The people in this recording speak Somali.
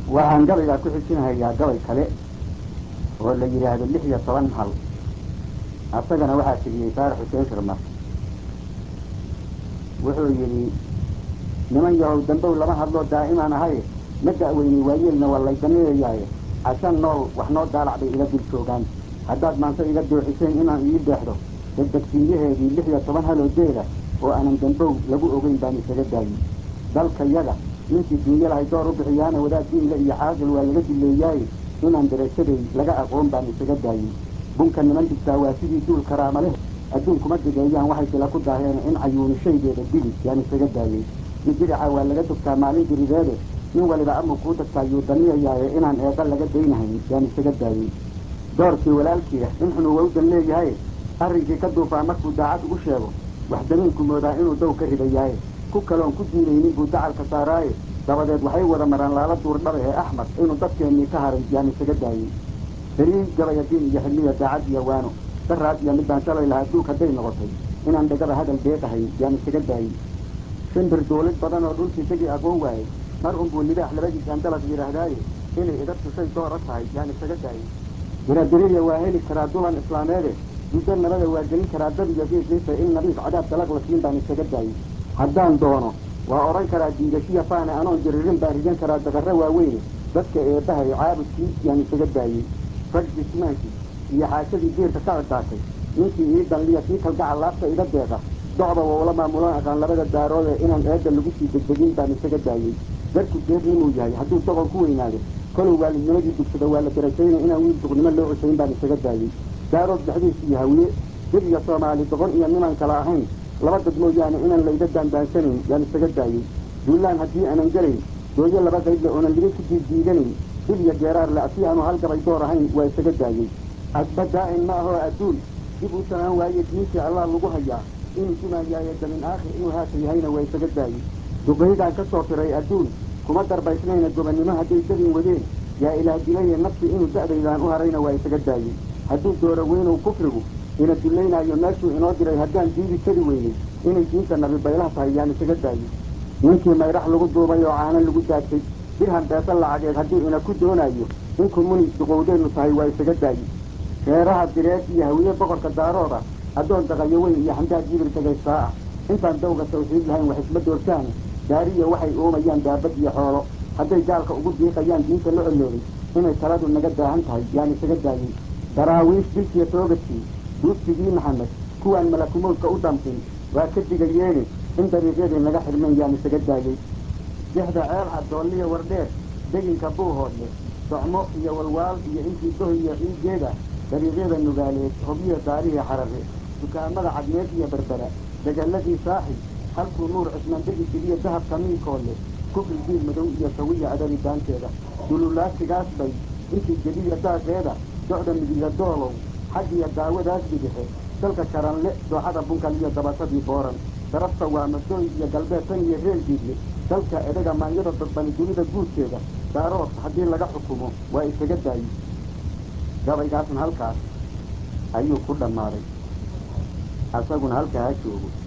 waxaan gabaygaa ku xijinhayaa gabay kale oo la yidhaahdo lix iyo toban hal asagana waxaa tiriyey saarax xuseen shirmar wuxuu yidhi niman yahow dambow lama hadloo daa'imaan ahaye ma da'weyney waayeelna waa laydaneeyayaaye cashan nool wax noo daalac bay ila dul joogaan haddaad maanta iga dooxiseen inaan ii deexdo degdegsiinyaheedii lix iyo toban haloo deeda oo aanan dambow lagu ogeyn baan isaga daayey dalkayaga ninkii duunyo lahay door u bixiyaana wadaad diinle iyo caaqil waa laga dileeyaaye inaan darajaday laga aqoon baan isaga daayey bunka niman digtaa waa sidii duul karaama leh adduunkuma digeeyaan waxay sila ku daaheen in cayuuni shaygeeda dili yaan isaga daayey dijirica waa laga dogtaa maalin dirideede nin waliba amuu kuu dadkaa yuu daniyayaaye inaan eeqa laga daynahayn yaan isaga daayey doorkii walaalkiia in xunu wawdan leeyahay arrinkii ka duufaa markuu daacad ugu sheego wax damiinku moodaa inuu dow ka ridayaaye ku kaloon ku diidaynin buu dacalka saaraaye dabadeed waxay wada maraan laala duur dhabe ee axmed inuu dadkeennii ka haray yaan isaga daayey berii gabaya diin iyo xilmiya daacad iyo waano daraad iyo midbaan shalay lahaa duug hadday noqotay inaan dhegada hadal deeqahay yaan isaga daayey shimbir duulid badan oo dhulkii isagii aqoon waayey mar unbuu libaax labadiisaan dalaq yidhaahdaaye inay iga tusay doora tahay yaan isaga daayey diradiriya waa heli karaa dulan islaameede muddo nabada waa gelin karaa dad iyo geesiisa in nabiif cadaab dalaq la siin baan isaga daayey haddaan doono waa odhan karaa diigashiya faane anoon jiririn baan ridan karaa daqarro waaweyne dadka eebbahay caabudkii yaan isaga daayey rag jismaankii iyo xaashadii geerka ka coddaatay ninkii ii danliya kii kalgacal laabta iga deeqa docda woula maamulan aqaan labada daaroode inaan eedda lagu sii degdegin baan isaga daayey darku deeqnimuu yahay hadduu doqon ku weynaado kolow waalidnimadii dugsada waa la darajaynay inaan wiil duqnimo loo cosayn baan isaga daayey daarood dhexdiis iyo hawiye dib iyo soomaali doqon iyo nimaan kala ahayn laba dad mooyaane inaan layda daandaansanayn yaan isaga daayey duulaan haddii aanan gelayn dooyo laba qaydle oonan liga ku diiddiidanayn dib iyo geeraarle asii aanu halgabay door ahayn waa isaga daayey adba daa'in ma ahoo adduun dib u sanaan waaye diintii allah lagu hayaa inuu dumaayaaye damin aakhir inuu haata yahayna waa isaga daayey duqaydaan ka soo firay adduun kuma darbaysnayna gobannimo hadday dabin wadeen yaa ilaah dilaye nafsi inuu da'daydaan u harayna waa isaga daayey hadduu dooro weynow kufrigu ina dullaynaayo meeshuu inoo diray haddaan diidi kari weynay inay diinta nabi baylah tahay yaan isaga daayey ninkii mayrax lagu duubay oo caano lagu daajay dirham beesa lacageed hadduu ina ku doonayo inku muni duqowdeennu tahay waa isaga daayey reeraha direed iyo hawiye boqorka daarooda addoon daqayo weyn iyo xamdaad jibir degaysaa ah intaan dawga tawxiid lahayn wax isma doortaane daariya waxay uumayaan daabad iyo xoolo hadday gaalka ugu diiqayaan diinta la olooday inay taladu naga daahan tahay yaan isaga daayey daraawiish dilkiiyo toogadkii duugtigii maxamed kuwaan malakumowdka u damqin waa ka digayeene in dariiqyadii naga xirmeen yaan isaga daayey dexda ceel caddoolliya wardheer deginka buuhoodle socmo iyo walwaal iyo intii doh iyo ciigeeda dariiqyada nugaaleed hobyiya daarihi xarare dukaamada cadmeed iyo berbera degalladii saaxi halkuu nuur cismaan degi jiriyo dahabka miikoole kufri diil madow iyo sawiya adari daanteeda dululaasigaas bay intii gediya daaqeeda docda midiga doolow xaggiyo daawadaas bidixe dalka karanle dooxada bunkal iyo dabatadii booran darafta waa madooy iyo galbeed tan iyo reel diidle dalka edaga maanyada dadbani dunida guudkeeda daarood haddii laga xukumo waa isaga daayi gabaygaasna halkaas ayuu ku dhammaaday asaguna halkaa ha joogo